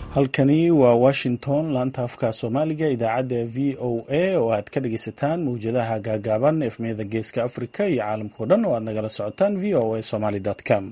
halkani waa washington laanta afka soomaaliga idaacadda v o a oo aad ka dhageysataan mawjadaha gaagaaban efmiyada geeska africa iyo caalamkao dhan oo aad nagala socotaan v o a somaly com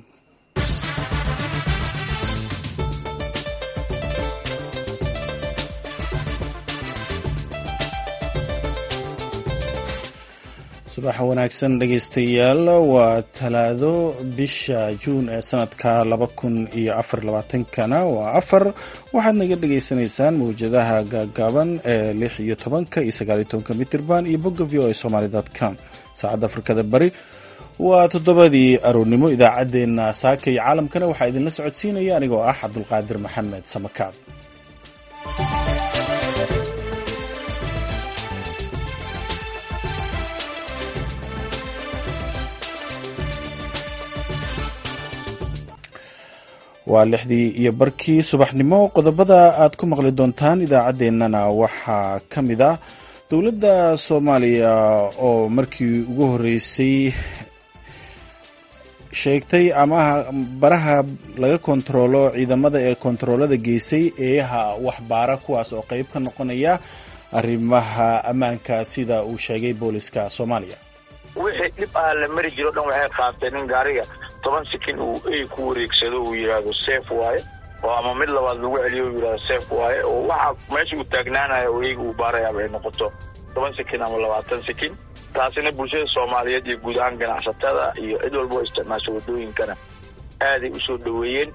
subax wanaagsan dhegeystayaal waa talaado bisha juun ee sanadka laba kun iyo afar labaatankana waa afar waxaad naga dhagaysanaysaan mawjadaha gaagaaban ee lix iyo tobanka iyo sagaal iyo tobanka mitirban iyo bogga v o a somaly com saacadda afrikada bari waa toddobadii aroornimo idaacaddeenna saaka iyo caalamkana waxaa idinla socodsiinaya anigoo ah cabdulqaadir maxamed samakaab waa lixdii iyo barkii subaxnimo qodobada aad ku maqli doontaan idaacaddeenana waxaa ka mid ah dowladda soomaaliya oo markii ugu horreysay sheegtay ama baraha laga kontaroolo ciidamada ee kontaroolada geysay eeyaha waxbaara kuwaas oo qeyb ka noqonaya arrimaha ammaanka sida uu sheegay booliska soomaaliya wixii dhib ah la mari jiro dhan waxay qaateen in gaariga toban sikin uu ey ku wareegsado uu yidhaahdo seef waaye oo ama mid labaad lagu celiyo uu yidhahdo seef waaye oo waxa meesha uu taagnaanayo oo eyga uu baarayaaba ay noqoto toban sikin ama labaatan sikin taasina bulshada soomaaliyeed iyo guud ahaan ganacsatada iyo cid walba oo isticmaasha waddooyinkana aaday u soo dhoweeyeen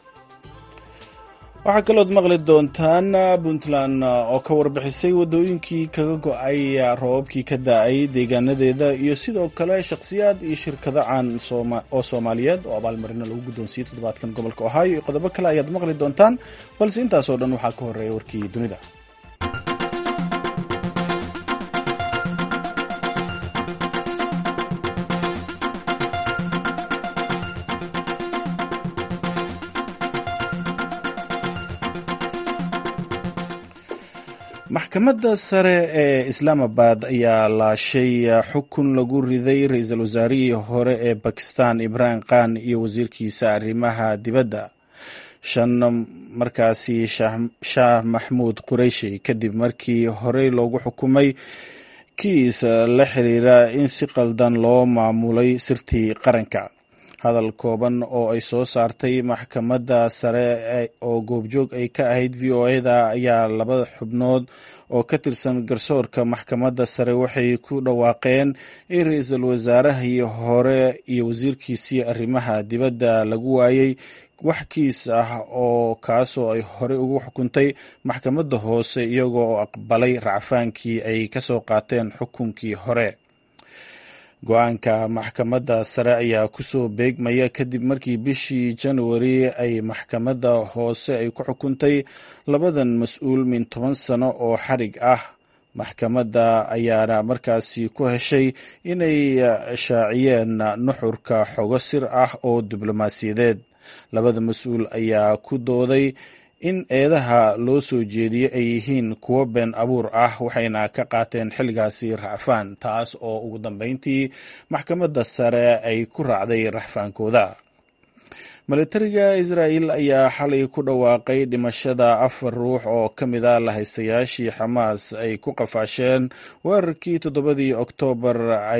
waxaa kalood maqli doontaan puntland oo ka warbixisay waddooyinkii kaga go-ay roobabkii ka da-ay deegaanadeeda iyo sidoo kale shakhsiyaad iyo shirkado caan oo soomaaliyeed oo abaalmarino lagu guddoonsiiyey toddobaadkan gobolka ohio iyo qodobo kale ayaad maqli doontaan balse intaasoo dhan waxaa ka horreeya warkii dunida maxkamadda sare ee islaamabad ayaa laashay xukun lagu riday ra-iisul wasaarihii hore ee bakistan ibrahim khan iyo wasiirkiisa arrimaha dibadda shan markaasi shaah maxmuud qureyshi kadib markii horey loogu xukumay kiis la xiriira in si qaldan loo maamulay sirtii qaranka hadal kooban oo ay soo saartay maxkamadda sare oo goobjoog ay ka ahayd v o eda ayaa labada xubnood oo ka tirsan garsoorka maxkamadda sare waxay ku dhawaaqeen in ra-iisul wasaarahii hore iyo wasiirkiisii arrimaha dibadda lagu waayey wax kiis ah oo kaasoo ay horey ugu xukuntay maxkamadda hoose iyagoo oo aqbalay racfaankii ay kasoo qaateen xukunkii hore go-aanka maxkamadda sare ayaa kusoo beegmaya kadib markii bishii januari ay maxkamadda hoose ay ku xukuntay labadan mas-uul min toban sano oo xarig ah maxkamadda ayaana markaasi ku heshay inay shaaciyeen nuxurka xogo sir ah oo diblomaasiyadeed labada mas-uul ayaa ku dooday in eedaha loo soo jeediyey ay yihiin kuwo been abuur ah waxayna ka qaateen xilligaasi racfaan taas oo ugu dambeyntii maxkamadda sare ay ku raacday raxfaankooda militariga israa'el ayaa xalay ku dhawaaqay dhimashada afar ruux oo ka mid a lahaystayaashii xamaas ay ku qafaasheen weerarkii toddobadii oktoobar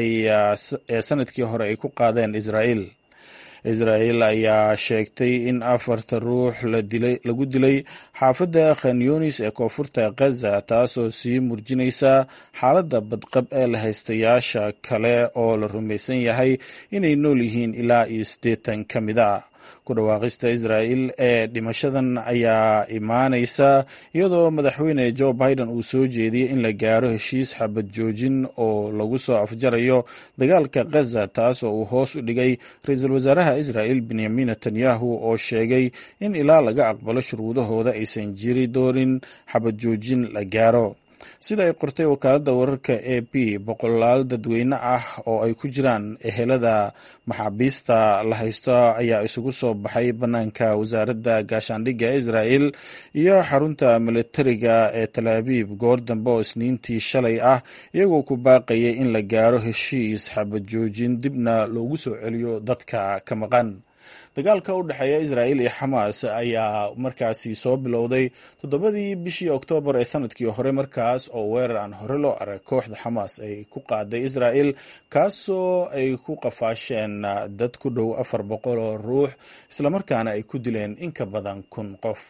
ee sanadkii hore ay ku qaadeen israa'el israa'el ayaa sheegtay in afarta ruux lagu dilay xaafadda khanyunis ee koonfurta khaza taasoo sii murjinaysa xaaladda badqab ee lahaystayaasha kale oo la rumaysan yahay inay nool yihiin ilaa iyo siddeetan ka mid a ku dhawaaqista israa'el ee dhimashadan ayaa imaanaysa iyadoo madaxweyne jo biden uu soo jeediyey in la gaaro heshiis xabad joojin oo lagu soo afjarayo dagaalka khaza taas oo uu hoos u dhigay ra-iisul wasaaraha israa'el benyamin netanyahu oo sheegay in ilaa laga aqbalo shuruudahooda aysan jiri doonin xabad joojin la gaaro sida ay qortay wakaaladda wararka a b boqolaal dadweyne ah oo ay ku jiraan ehelada maxaabiista la haysto ayaa isugu soo baxay bannaanka wasaaradda gaashaandhigga israa'el iyo xarunta militariga ee tal abiib goor dambe oo isniintii shalay ah iyagoo ku baaqayay in la gaaro heshiis xabad joojin dibna loogu soo celiyo dadka ka maqan dagaalka u dhexeeya israa'iil iyo xamaas ayaa markaasi soo bilowday toddobadii bishii oktoobar ee sanadkii hore markaas oo weerar aan hore loo arag kooxda xamaas ay ku qaaday israa'iil kaasoo ay ku qafaasheen dad ku dhow afar boqol oo ruux islamarkaana ay ku dileen in ka badan kun qof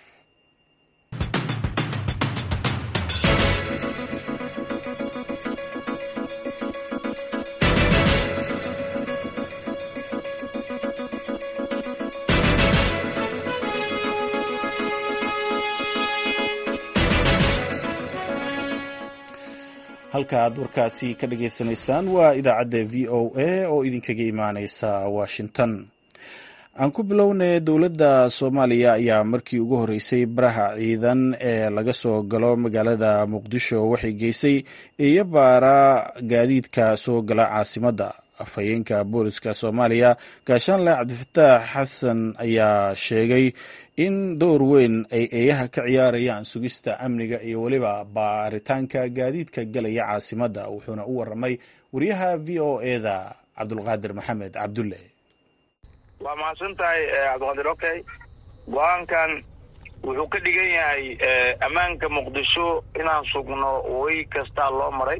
halka aad warkaasi ka dhageysanaysaan waa idaacadda v o a oo idinkaga imaaneysa washington aan ku bilownay dowladda soomaaliya ayaa markii ugu horreysay baraha ciidan ee laga soo galo magaalada muqdisho waxay geysay eeyo baara gaadiidka soo gala caasimadda afhayeenka booliska soomaaliya gaashaanle cabdifataax xasan ayaa sheegay in door weyn ay eeyaha ka ciyaarayaan sugista amniga iyo weliba baaritaanka gaadiidka galaya caasimadda wuxuuna u waramay wariyaha v o eda cabdulqaadir maxamed cabdulle waa mahadsan tahay cabdiqaadir okay go-aankan wuxuu ka dhigan yahay ammaanka muqdisho inaan sugno way kastaa loo maray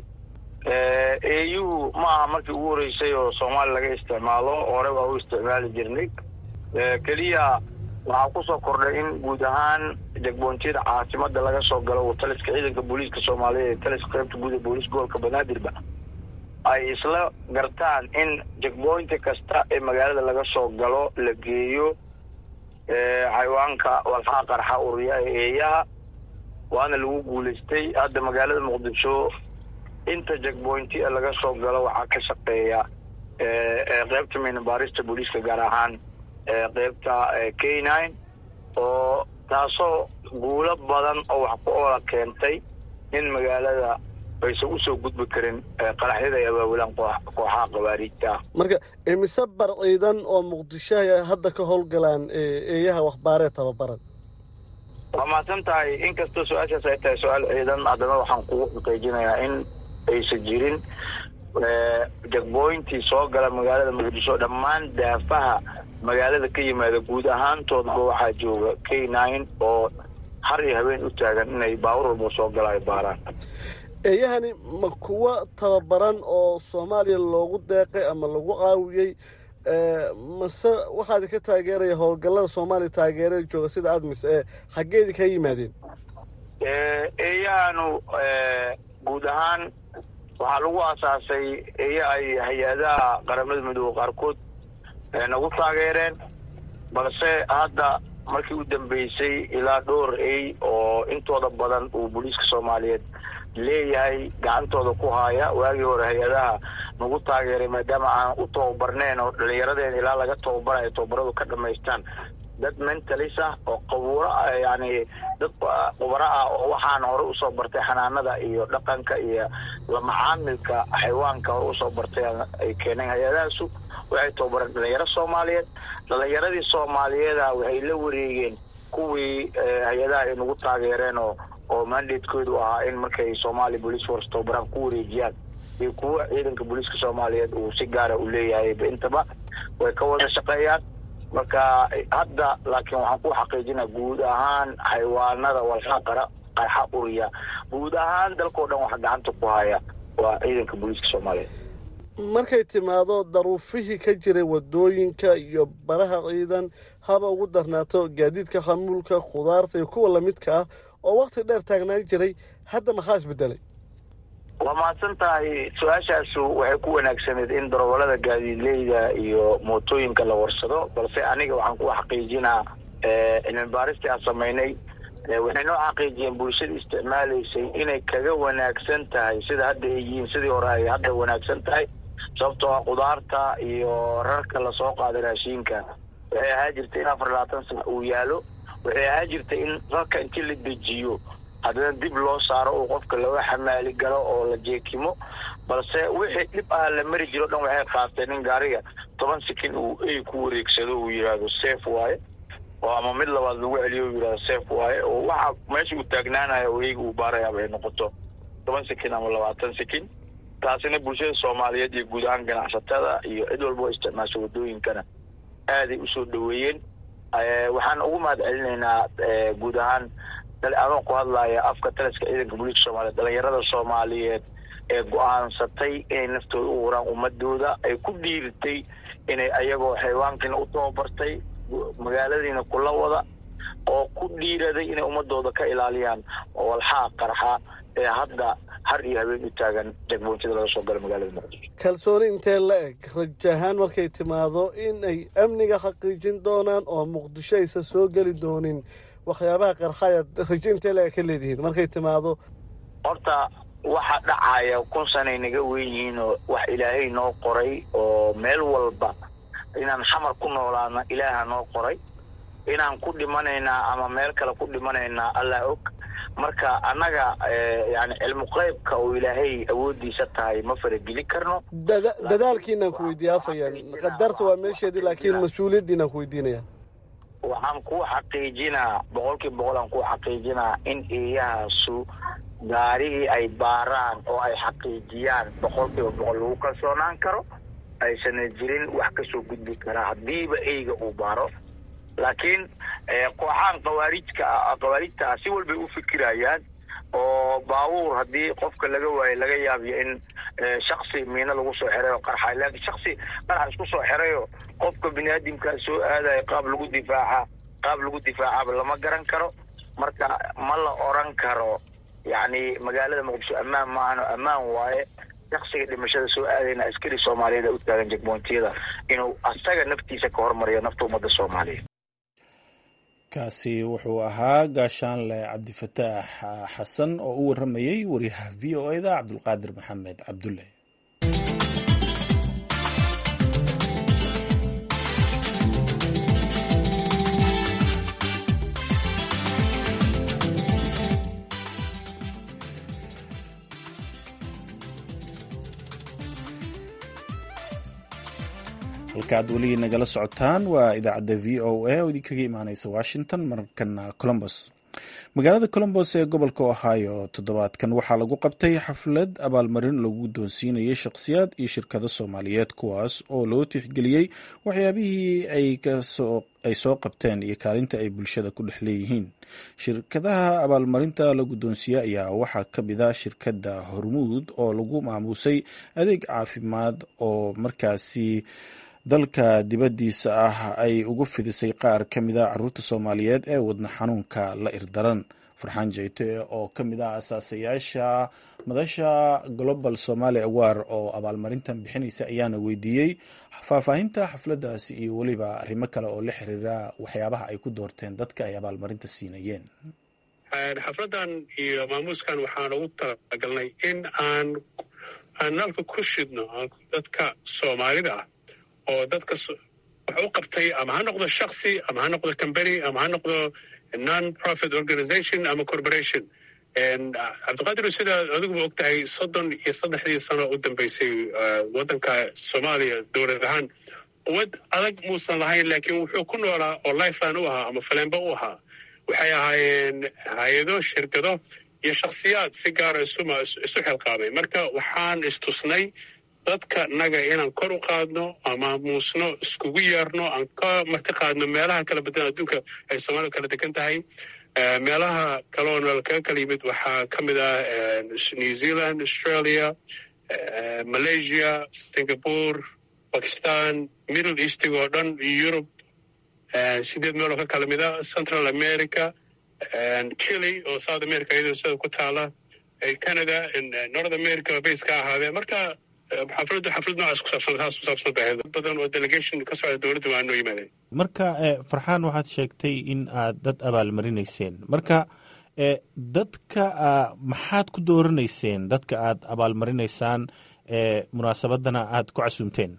eeyuhu ma aha markii ugu horreysay oo soomaaliya laga isticmaalo hore waa u isticmaali jirnay keliya waxaa kusoo kordhay in guud ahaan jegbontiyada caasimada laga soo galo taliska ciidanka booliiska soomaaliyeed ee taliska qaybta guud ee booliiska gobolka banaadirba ay isla gartaan in jegboynti kasta ee magaalada laga soo galo la geeyo xayawaanka walxaa qarxa uriya ee eeyaha waana lagu guulaystay hadda magaalada muqdisho inta jegbointi laga soo galo waxaa ka shaqeeya qeybta minabaarista booliiska gaar ahaan qeybta k nine oo taasoo guulo badan oo wax ku oola keentay in magaalada aysan usoo gudbi karin qaraxyada ay abaabulaan kooxaha qabaariijta ah marka imise bar ciidan oo muqdishoha hadda ka howlgalaan eeyaha waxbaaree tababaran waa mahadsan tahay inkastoo su-aashaas ay tahay su-aal ciidan haddana waxaan kugu xaqiijinayaa in aysan jirin jegboyntii soo gala magaalada muqdisho dhammaan daafaha magaalada ka yimaada guud ahaantoodba waxaa jooga k nine oo har iyo habeen u taagan inay baawur walba soo gala ay baaraan eeyahani ma kuwa tababaran oo soomaaliya loogu deeqay ama lagu caawiyey mase waxaad ka taageeraya howlgallada soomaaliya taageerada jooga sida admis ee xaggeedii kaa yimaadeen eeyahanu guud ahaan waxaa lagu aasaasay eeya ay hay-adaha qaramada midoobe qaarkood nagu taageereen balse hadda markii u dambeysay ilaa dhowr ey oo intooda badan uu booliiska soomaaliyeed leeyahay gacantooda ku haaya waagii hore hay-adaha nagu taageeray maadaama aan u tababarneen oo dhalinyaradeen ilaa laga tababarayo tababaradu ka dhamaystaan dad mentalis ah oo qabuuro yani dad qubaro ah oo waxaan hore usoo bartay xanaanada iyo dhaqanka iyo lamacaamilka xayawaanka hore usoo bartay ay keeneen hay-adahaasu waxay tababareen dhalinyaro soomaaliyeed dhalinyaradii soomaaliyeeda waxay la wareegeen kuwii hay-adaha ay nagu taageereen oo oo mandatekoodu ahaa in markay somalia police force tababaraan ku wareejiyaan iyo kuwa ciidanka booliiska soomaaliyeed uu si gaara u leeyahay intaba way ka wada shaqeeyaan marka hadda laakiin waxaan ku xaqiijinaa guud ahaan xayawaanada walxa qara qarxa uriya guud ahaan dalkao dhan waxa gacanta ku haya waa ciidanka booliiska soomaaliyeed markay timaado daruufihii ka jiray wadooyinka iyo baraha ciidan haba ugu darnaato gaadiidka xamuulka khudaarta iyo kuwa lamidka ah oo wakti dheer taagnaan jiray hadda maxaa isbedelay waa mahadsan tahay su-aashaasu waxay ku wanaagsaneed in darawalada gaadiidleyda iyo mootooyinka la warsado balse aniga waxaan ku xaqiijinaa cilmi baaristii aan samaynay waxay noo xaqiijiyeen bulshada isticmaalaysay inay kaga wanaagsan tahay sida hadda ay yihiin sidii hore ay hadda wanaagsan tahay sababtoo ah khudaarta iyo rarka lasoo qaaday raashiinka waxay ahaa jirtay in afar labaatan sana uu yaalo waxay ahaa jirtay in rarka intii la dejiyo haddana dib loo saaro uu qofka laga xamaali galo oo la jeekimo balse wixii dhib ah la mari jiro dhan waxay qaateen in gaariga toban sikin uu ey ku wareegsado uu yidhaahdo safe waaye oo ama mid labaad lagu celiyo uu yidhahdo safe waaye oo waxa meesha uu taagnaanayo oo eyga uu baarayaaba ay noqoto toban sikin ama labaatan sikin taasina bulshada soomaaliyeed iyo guud ahaan ganacsatada iyo cid walba oo isticmaasho wadooyinkana aaday usoo dhoweeyeen waxaan ugu mahad celinaynaa guud ahaan adoo ku hadlaya afka taliska ciidanka booliiska soomaliyeed dhalinyarada soomaaliyeed ee go-aansatay inay naftooda u huraan ummadooda ay ku dhiiritay inay ayagoo xayawaankiina u tababartay magaaladiina kula wada oo ku dhiiraday inay ummadooda ka ilaaliyaan walxaa qarxa ee hadda har iyo habeen u taagan jagboontada laga soo gala magaalada muqdisho kalsooni intee la eg rajahaan markay timaado in ay amniga xaqiijin doonaan oo muqdisho aysan soo geli doonin waxyaabaha qarxaya rajo intee la eg ka leedihiin markay timaado horta waxa dhacaya kun sanay naga weyn yihiin oo wax ilaahay noo qoray oo meel walba inaan xamar ku noolaana ilaaha noo qoray inaan ku dhimanaynaa ama meel kale ku dhimanaynaa allah og marka annaga yani cilmu qeybka oo ilaahay awoodiisa tahay ma faragelin karno dadaalkiinaan ku weydiiya afayaan qadarta waa meesheedii laakiin mas-uuliyaddiinaan ku weydiinaya waxaan ku xaqiijinaa boqol kiiba boqol aan ku xaqiijinaa in eeyahaasu gaarigii ay baaraan oo ay xaqiijiyaan boqol kiiba boqol lagu kalsoonaan karo aysana jirin wax kasoo gudbi karaa haddiiba eyga uu baaro laakiin kooxaan khawaarijka khawaarijta ah si walbay u fikirayaan oo baabuur haddii qofka laga waayo laga yaabiyo in shaksi miino lagu soo xirayo qarxa laakiin shaksi qarxa isku soo xirayo qofka biniaadamkaa soo aadayo qaab lagu difaaca qaab lagu difaacaba lama garan karo marka ma la oran karo yacni magaalada muqdisho ammaan maahano ammaan waaye shaksiga dhimashada soo aadayna askari soomaaliyeed u taagan jegmoontiyada inuu asaga naftiisa ka hormariyo nafta ummadda soomaaliyeed kaasi wuxuu ahaa gaashaanle cabdifataax xasan oo u warramayey wariyaha v o eda cabdulqaadir maxamed cabdulle halka aad weligii nagala socotaan waa idaacadda v o a oo idinkaga imaaneysa washington markana colombos magaalada colombos ee gobolka ohio toddobaadkan waxaa lagu qabtay xaflad abaalmarin lagu doonsiinayay shakhsiyaad iyo shirkado soomaaliyeed kuwaas oo loo tixgeliyey waxyaabihii ay soo qabteen iyo kaalinta ay bulshada ku dhex leeyihiin shirkadaha abaalmarinta la guddoonsiiye ayaa waxaa ka mid a shirkadda hormuud oo lagu maamuusay adeeg caafimaad oo markaasi dalka dibaddiisa ah ay ugu fidisay qaar ka mid a caruurta soomaaliyeed ee wadna xanuunka la irdaran farxaan jeyte oo ka mid ah asaasayaasha madasha global somaali awar oo abaalmarintan bixinaysa ayaana weydiiyey faahfaahinta xafladdaasi iyo weliba arrimo kale oo la xiriira waxyaabaha ay ku doorteen dadka ay abaalmarinta siinayeen xafladdan iyo maamuuskan waxaan ugu talagalnay in aan aan nalka ku shidno dadka soomaalida ah oo dadka wax u qabtay ama ha noqdo shaksi ama ha noqdo combany ama ha noqdo non profit organization ama corporation cabdiqaadir sidaad adiguba og tahay soddon iyo saddexdii sano u dambeysay waddanka soomaaliya dowlad ahaan quwad adag muusan lahayn laakiin wuxuu ku noolaa oo lifeline u ahaa ama faleenba u ahaa waxay ahaayeen hay-ado shirkado iyo shakhsiyaad si gaara isu xilqaamay marka waxaan istusnay dadka naga inaan kor u qaadno ama muusno iskugu yeerno aan ka marti qaadno meelaha kala badan adduunka ay soomaalida kala degan tahay meelaha kaloo nool kaga kala yimid waxaa ka mid ah new zealand australia malaysia singapore bakistan middle eastig oo dhan yurub sideed meeloo ka kala mida central america chile oo south america iyadoo sida ku taala canada north america base ka ahaadee marka xafladdu xaflad noocaas ku saabsan taas ku saabsan bay ahayd badan oo delegation ka socda dowladda waa noo yimaadeen marka farxaan waxaad sheegtay in aad dad abaalmarinayseen marka dadka maxaad ku dooranayseen dadka aad abaalmarinaysaan munaasabadana aad ku casuumteen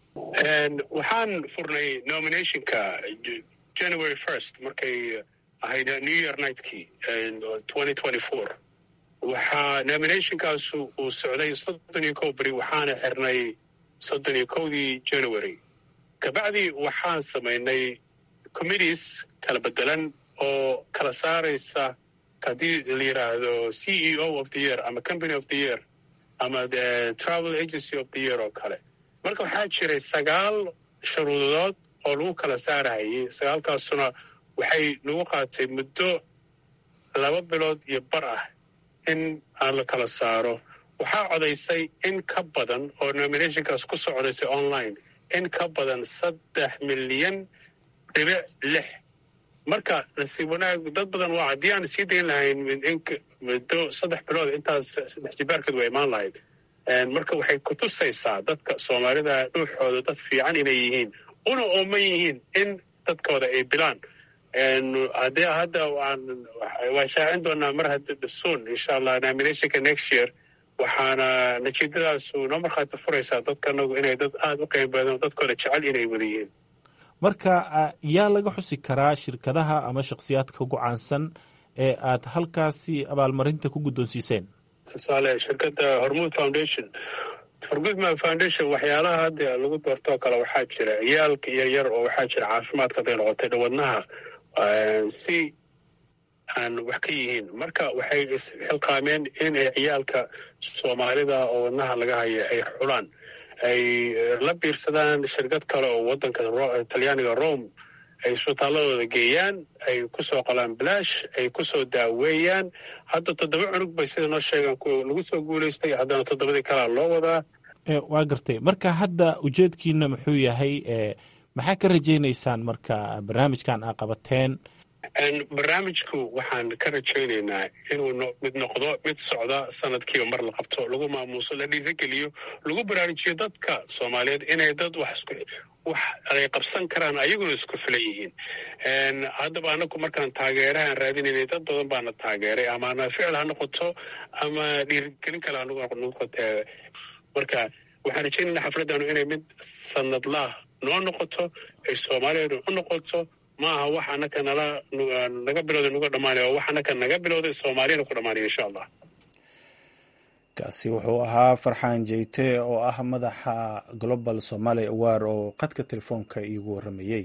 waxaan furnay nominationka january first markay ahayd new year nightkii twenty twenty four waxaa nominationkaasu uu socday soddon iyo kow beri waxaana xirnay soddon iyo kowdii january kabacdi waxaan samaynay committees kala bedelan oo kala saaraysa haddii la yidhaahdo c e o of the year ama company of the year ama travel agency of the year oo kale marka waxaa jiray sagaal shuruudood oo lagu kala saarahayay sagaalkaasuna waxay nagu qaatay muddo laba bilood iyo bar ah in aan la kala saaro waxaa codaysay in ka badan oo nominationkaas ku soo codaysay online in ka badan saddex milyan dhibic lix marka nasiib wanaag dad badan waa haddii aan sii dayn lahayn muddo saddex bilood intaas saddex jibaarkeed waa imaan lahayd marka waxay kutusaysaa dadka soomaalida dhuuxooda dad fiican inay yihiin una ooman yihiin in dadkooda ay dilaan haddii hadda waan shaacin doonaa mar soon insha allah nominationka next year waxaana natiijadaasu noo markhaati furaysaa dadkanagu inay dad aada u qiimo badan dadkooda jecel inay wada yihiin marka yaa laga xusi karaa shirkadaha ama shakhsiyaadka ugu caansan ee aad halkaasi abaalmarinta ku guddoonsiiseen tusaale shirkadda hormuud foundation hormuud foundation waxyaalaha hadda lagu doortoo kale waxaa jira ciyaalka yaryar oo waxaa jira caafimaadka hadday noqotay dhawadnaha si aan wax ka yihiin marka waxay isxilqaameen in ay ciyaalka soomaalida oo wadnaha laga haya ay xulaan ay la biirsadaan shirkad kale oo wadanka talyaaniga rome ay isbitaaladooda geeyaan ay kusoo qolaan balaash ay kusoo daaweeyaan hadda toddoba cunug bay sida noo sheegaan lagu soo guulaystay haddana toddobadii kalea loo wadaa waa gartay marka hadda ujeedkiina muxuu yahay maxaa ka rajaynaysaan marka barnaamijkan aa qabateen barnaamijku waxaan ka rajaynaynaa inuu mid noqdo mid socda sanadkiiba mar la qabto lagu maamuuso la dhiirageliyo lagu baraarujiyo dadka soomaaliyeed inay dad wax wax ay qabsan karaan ayaguna isku filan yihiin haddaba anagu markaan taageerahaan raadinaynay dad badan baana taageeray amaana ficil ha noqoto ama dhiirigelin kale hanoqote marka waxaan rajaynayna xafladanu inay mid sanadlaah noo noqoto ay soomaaliyeedu u noqoto ma aha wax anaka nala naga bilowda nuga dhamaanay oo wax anaka naga bilowday soomaaliyana ku dhamaanaya insha allah kaasi wuxuu ahaa farxaan jeyte oo ah madaxa global somaali awar oo qadka telefoonka iigu warramayey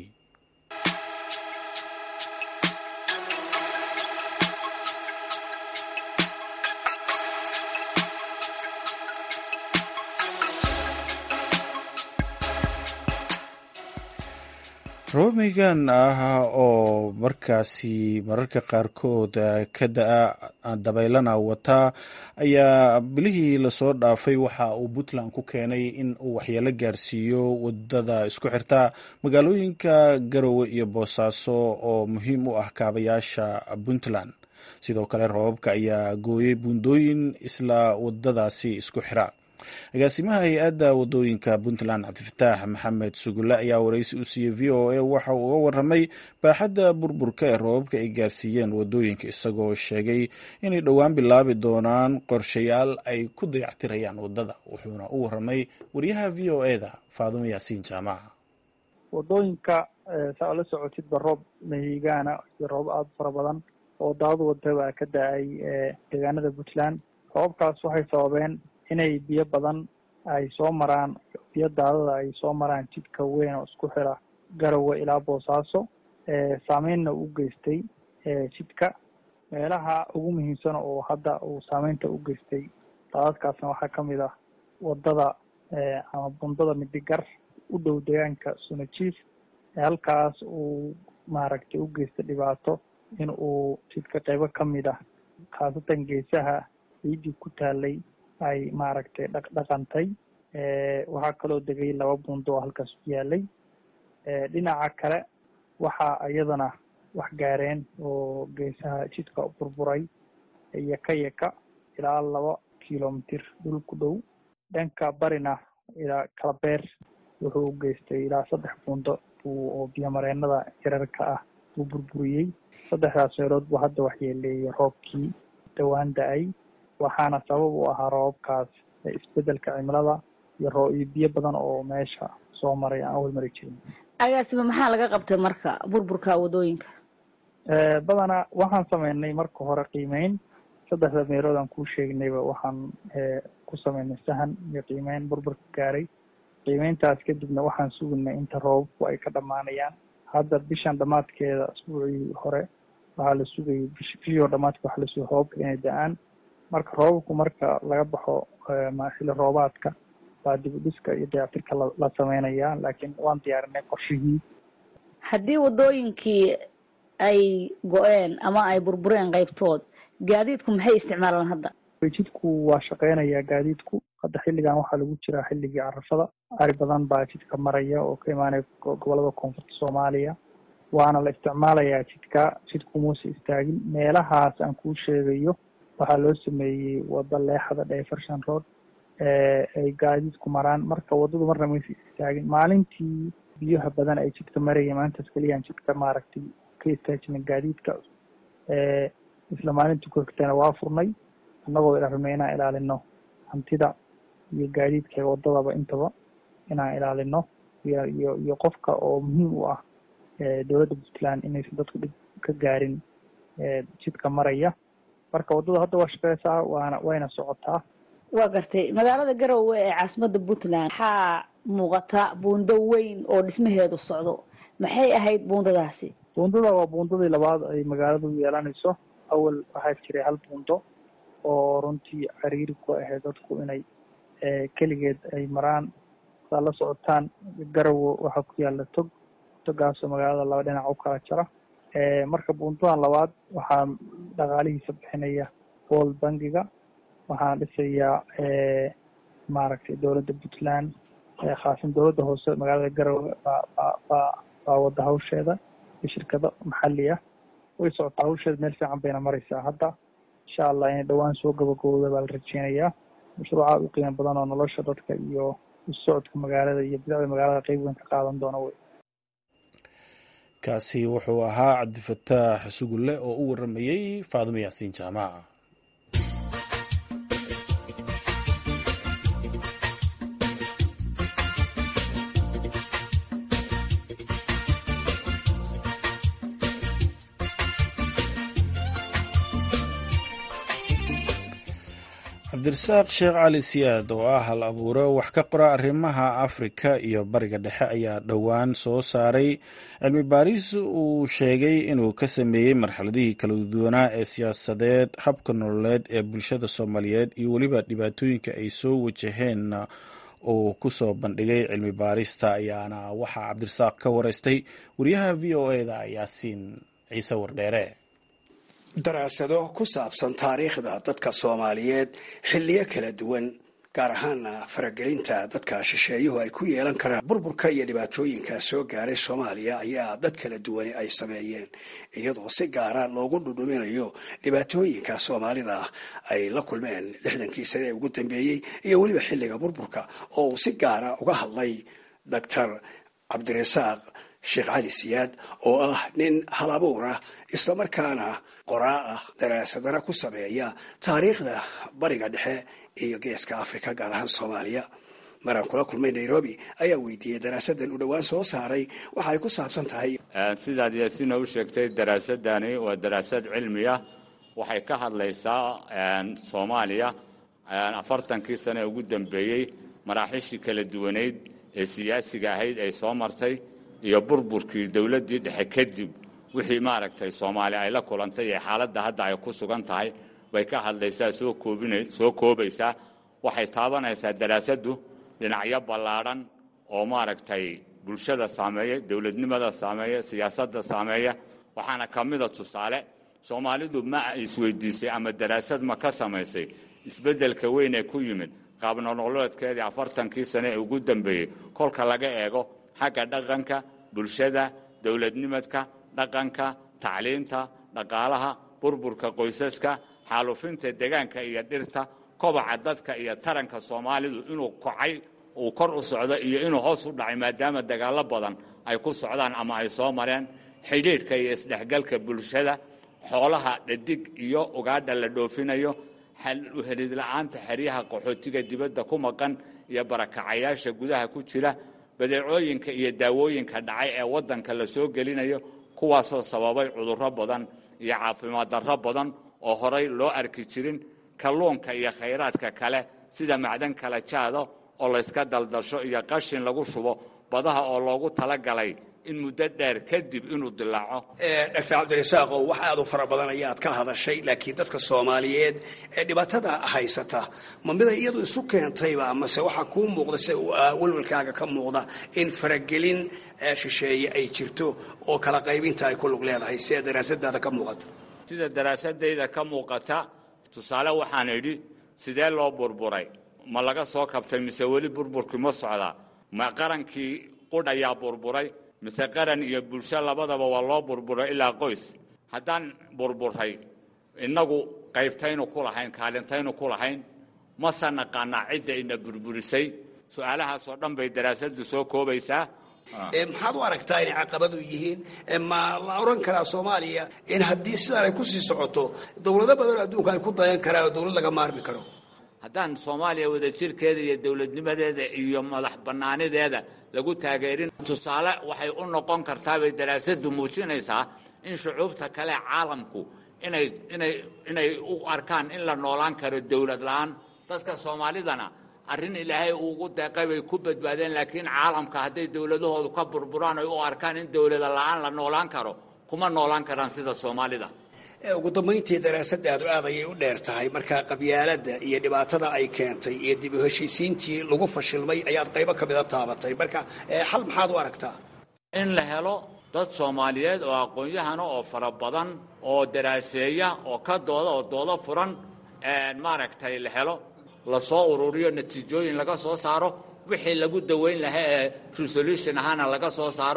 romigan ah oo markaasi mararka qaarkood ka da-a dabeylana wataa ayaa bilihii lasoo dhaafay waxa uu puntland ku keenay in uu waxyeelo gaarsiiyo wadada isku xirta magaalooyinka garowe iyo boosaaso oo muhiim u ah kaabayaasha puntland sidoo kale roobabka ayaa gooyey buundooyin isla wadadaasi isku xira agaasimaha hay-adda wadooyinka puntland cabdifataax maxamed sugulle ayaa waraysi u siiyey v o a waxa uu uga warramay baaxadda burburka ee roobabka ay gaarsiiyeen wadooyinka isagoo sheegay inay dhowaan bilaabi doonaan qorshayaal ay ku dayactirayaan waddada wuxuuna u warramay wariyaha v o e da faadumo yaasiin jaamaca wadooyinka saa ola socotidba roob mahigaana iyo roob aada fara badan oo daad wada baa ka da-ay deegaanada puntland roobabkaas waxay sababeen inay biyo badan ay soo maraan biyo daadada ay soo maraan jidka weyn oo isku xira garowe ilaa boosaaso saameynna u geystay jidka meelaha ugu muhiimsan oo hadda uu saameynta u geystay daadadkaasna waxaa kamid ah wadada ama bundada midigar u dhow deegaanka sunajiif halkaas uu maaragtay u geystay dhibaato in uu jidka qeybo kamid ah khaasatan geesaha ciidii ku taalay ay maaragtay dhaq dhaqantay waxaa kaloo degay laba buundo oo halkaas ku yaalay dhinaca kale waxaa iyadana wax gaareen oo geesaha jidka burburay yaka yaka ilaa laba kilomitir dhul ku dhow dhanka barina ilaa kalabeer wuxuu u geystay ilaa saddex buundo oo biyomareenada yararka ah uu burburiyey saddexdaas meelood buu hadda waxyeeleeyay roobkii dhowaan da-ay waxaana sabab u ahaa roobabkaas isbedelka cimilada iyo roo iyo biyo badan oo meesha soo maray aan awal mari jirin agaasiba maxaa laga qabtay marka burburka wadooyinka badanaa waxaan sameynay marka hore qiimeyn saddexda meelood aan kuu sheegnayba waxaan ku sameynay sahan iyo qiimeyn burburka gaaray qiimeyntaas kadibna waxaan suginay inta roobabku ay ka dhamaanayaan hadda bishan dhamaadkeeda asbuucii hore waxaa la sugayay bish bishii dhamaadka waxa la sugay roobabka inay da-aan marka roobabku marka laga baxo xilli roobaadka waa dib u dhiska iyo dayactirka la sameynayaa laakiin waan diyaarinay qorshihii haddii wadooyinkii ay go-een ama ay burbureen qaybtood gaadiidku maxay isticmaalaan hadda jidku waa shaqeynayaa gaadiidku hadda xilligan waxaa lagu jiraa xilligii carafada ari badan baa jidka maraya oo ka imaanaya gobolada koonfurta soomaaliya waana la isticmaalayaa jidka jidku muuse istaagin meelahaas aan kuu sheegayo waxaa loo sameeyey wada leexda diversion road ay gaadiidku maraan marka wadadu marna maysa istaagin maalintii biyaha badan ay jidka maraya maalintaas keliyaan jidka maaragtay ka istaajina gaadiidka isla maalintii korkatana waa furnay annagoo rabnay inaan ilaalino hantida iyo gaadiidka wadadaba intaba inaan ilaalino iyo iyo iyo qofka oo muhiim u ah dowladda puntland inaysan dadku dhib ka gaarin jidka maraya marka waddada hadda waa shaqeysaa waana wayna socotaa waa gartay magaalada garowe ee caasimada puntland waxaa muuqata buundo weyn oo dhismaheedu socdo maxay ahayd buundadaasi buundada waa buundadii labaad ay magaaladu yeelanayso awal waxaa jiray hal buundo oo runtii cariiri ku ahayd dadku inay keligeed ay maraan saa la socotaan garowe waxaa ku yaala tog togaasoo magaalada laba dhinac u kala jara marka buundadan labaad waxaa dhaqaalihiisa bixinaya world bankiga waxaana dhisayaa maaragtay dowladda puntland khaasan dowladda hoose magaalada garowe baa ba ba baa wada hawsheeda iyo shirkado maxali ah way socotaa hawsheeda meel fiican bayna mareysaa hadda insha allah inay dhowaan soo gabagabowda baa la rajeynayaa mashruuca u qiimo badan oo nolosha dadka iyo usocodka magaalada iyo bidacda magaalada qeyb weyn ka qaadan doona wey kaasi wuxuu ahaa cabdifataax sugulle oo u waramayey faadimo yaasiin jaamaca cabdirasaaq sheekh cali siyaad oo ah hal abuure wax ka qora arrimaha afrika iyo bariga dhexe ayaa dhowaan soo saaray cilmi baaris uu sheegay inuu ka sameeyey marxaladihii kala duwanaa ee siyaasadeed habka nololeed ee bulshada soomaaliyeed iyo weliba dhibaatooyinka ay soo wajaheen uu ku soo bandhigay cilmi baarista ayaana waxaa cabdirasaaq ka wareystay wariyaha v o eda yaasiin ciise wardheere daraasado ku saabsan taariikhda dadka soomaaliyeed xilliyo kala duwan gaar ahaana faragelinta dadka shisheeyuhu ay ku yeelan karaan burburka iyo dhibaatooyinka soo gaaray soomaaliya ayaa dad kala duwani ay sameeyeen iyadoo si gaara loogu dhudhuminayo dhibaatooyinka soomaalida ay la kulmeen lixdankii sane ee ugu dambeeyey iyo weliba xilliga burburka oo uu si gaara uga hadlay doctor cabdirasaaq sheekh cali siyaad oo ah nin hal abuur ah islamarkaana qoraa ah daraasadana ku sameeya taariikhda bariga dhexe iyo geeska afrika gaar ahaan soomaaliya maraan kula kulmay nairobi ayaa weydiiyey daraasadan uu dhowaan soo saaray waxa ay ku saabsan tahay sidaad yaasiina u sheegtay daraasadani waa daraasad cilmi ah waxay ka hadlaysaa soomaaliya afartankii sane ee ugu dambeeyey maraaxiishii kala duwaneyd ee siyaasiga ahayd ay soo martay iyo burburkii dowladdii dhexe kadib wixii maaragtay soomaaliya ay la kulantay ee xaaladda hadda ay ku sugan tahay bay ka hadlaysaa soo koobina soo koobaysaa waxay taabanaysaa daraasaddu dhinacyo ballaadhan oo maaragtay bulshada saameeya dowladnimada saameeya siyaasadda saameeya waxaana ka mida tusaale soomaalidu ma isweydiisay ama daraasad ma ka samaysay isbeddelka weyn ee ku yimid qaabnololeedkeedii afartankii sane ee ugu dambeeyey kolka laga eego xagga dhaqanka bulshada dowladnimadka dhaqanka tacliinta dhaqaalaha burburka qoysaska xaalufinta degaanka iyo dhirta kobaca dadka iyo taranka soomaalidu inuu kocay uu kor u socdo iyo inuu hoos u dhacay maadaama dagaallo badan ay ku socdaan ama ay soo mareen xidhiidhka iyo isdhexgalka bulshada xoolaha dhadig iyo ugaadha la dhoofinayo uhelidla-aanta xeryaha qaxootiga dibadda ku maqan iyo barakacayaasha gudaha ku jira badeecooyinka iyo daawooyinka dhacay ee waddanka la soo gelinayo kuwaasoo sababay cudurro badan iyo caafimaad darro badan oo horay loo arki jirin kalluunka iyo khayraadka kale sida macdan kala jaado oo layska daldasho iyo qashin lagu shubo badaha oo loogu talagalay in muddo dheer kadib inuu dilaaco doctor cabdirasaaqow wax aad u fara badan ayaad ka hadashay laakiin dadka soomaaliyeed ee dhibaatada haysata ma miday iyadu isu keentayba mase waxaa kuu muuqda se walwalkaaga ka muuqda in faragelin shisheeye ay jirto oo kala qaybinta ay ku lug leedahay see daraasadaada ka muuqata sida daraasadayda ka muuqata tusaale waxaan idhi sidee loo burburay ma laga soo kabtay mise weli burburkii ma socdaa ma qarankii qudh ayaa burburay mise qaran iyo bulsho labadaba waa loo burburay ilaa qoys haddaan burburay innagu qaybtaynu ku lahayn kaalintaynu ku lahayn mase naqaanaa cidda ina burburisay su-aalahaasoo dhan bay daraasaddu soo koobaysaa maxaad u aragtaa inay caqabadu yihiin ma la oran karaa soomaaliya in haddii sidaan ay kusii socoto dowlado badanoo adduunka ay ku dayan karaan oo dowlad laga maarmi karo haddaan soomaaliya wadajirkeeda iyo dowladnimadeeda iyo madax bannaanideeda lagu taageerin tusaale waxay u noqon kartaa bay daraasaddu muujinaysaa in shucuubta kale caalamku inay inay inay u arkaan in la noolaan karo dowlad la-aan dadka soomaalidana arrin ilaahay uugu deeqay bay ku badbaadeen laakiin caalamka hadday dowladahoodu ka burburaan ay u arkaan in dowlada la-aan la noolaan karo kuma noolaan karaan sida soomaalida ugu dambayntii daraasadaadu aad ayay u dheer tahay markaa qabyaaladda iyo dhibaatada ay keentay iyo dib u heshiisiintii lagu fashilmay ayaad qaybo ka mida taabatay marka xal maxaad u aragtaa in la helo dad soomaaliyeed oo aqoon-yahana oo fara badan oo daraaseeya oo ka dooda oo doodo furan maaragtay la helo lasoo ururiyo natiijooyin laga soo saaro wixii lagu daweyn lahaa ee resolution ahaana laga soo saaro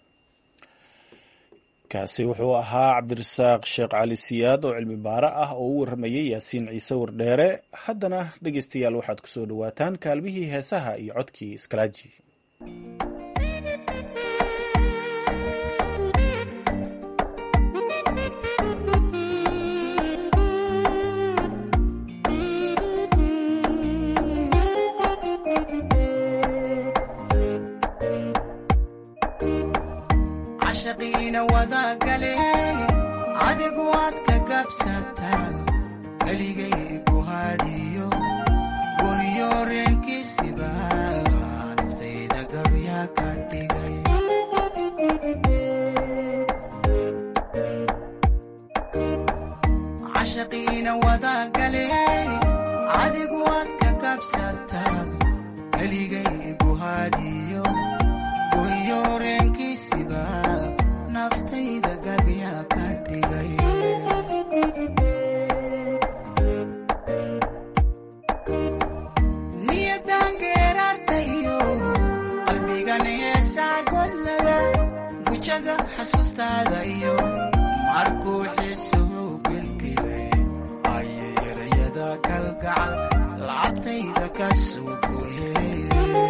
kaasi wuxuu ahaa cabdirasaaq sheekh cali siyaad oo cilmi baare ah oo u warramayay yaasiin ciise wardheere haddana dhegaystayaal waxaad ku soo dhowaataan kaalmihii heesaha iyo codkii iskalaaji adigu waad ka gabsataa keligay ku hadiyo wayo reenkiisiba naftayda gabya ka dhigay cashaqiina wadagale adigu waad ka gabsataa keligay ku hadiyo wayo reenkiisiba naftayda gabya ka dhigay niyadan geerartayo qalbigan heesaa godlada gujada xasuustaada iyo markuu xiisuhu gelgelay ayay erayada kalgacal lacabtayda ka soo goyeen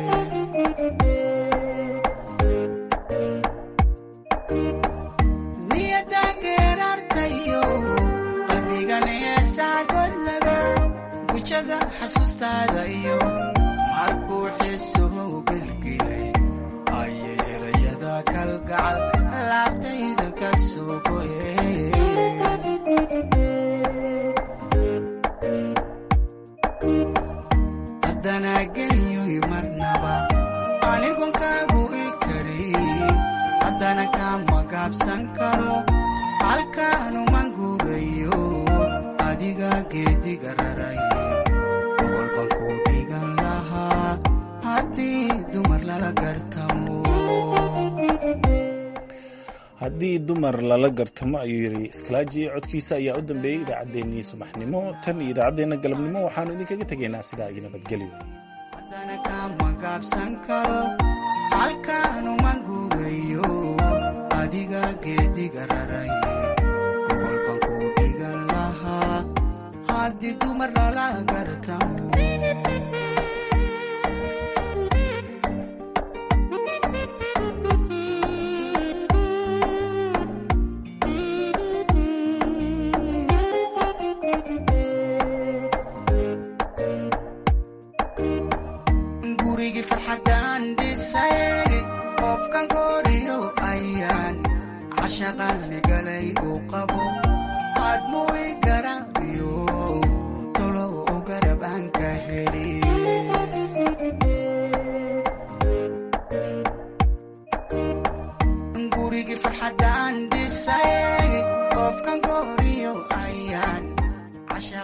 xasuustaada iyo markuu xiisuhu gelgelay ayay erayada kalgacal laabtayda ka soo goyeen haddana geliyoy marnaba anigon kaagu i karin haddana kama gaabsan karo halkaanuman guurayo adiga geediga raray haddii dumar lala gartamo ayuu yidhi iskalaaji codkiisa ayaa u dambeeyey idaacaddeenii subaxnimo tan iyo idaacaddeenna galabnimo waxaanu idinkaga tegaynaa sidaa iyo nabadgelyo haddana kama gaabsan karo halkaanuman guurayo adiga geediga raray gogolban ku dhigan lahaa haddii dumar lala gartamo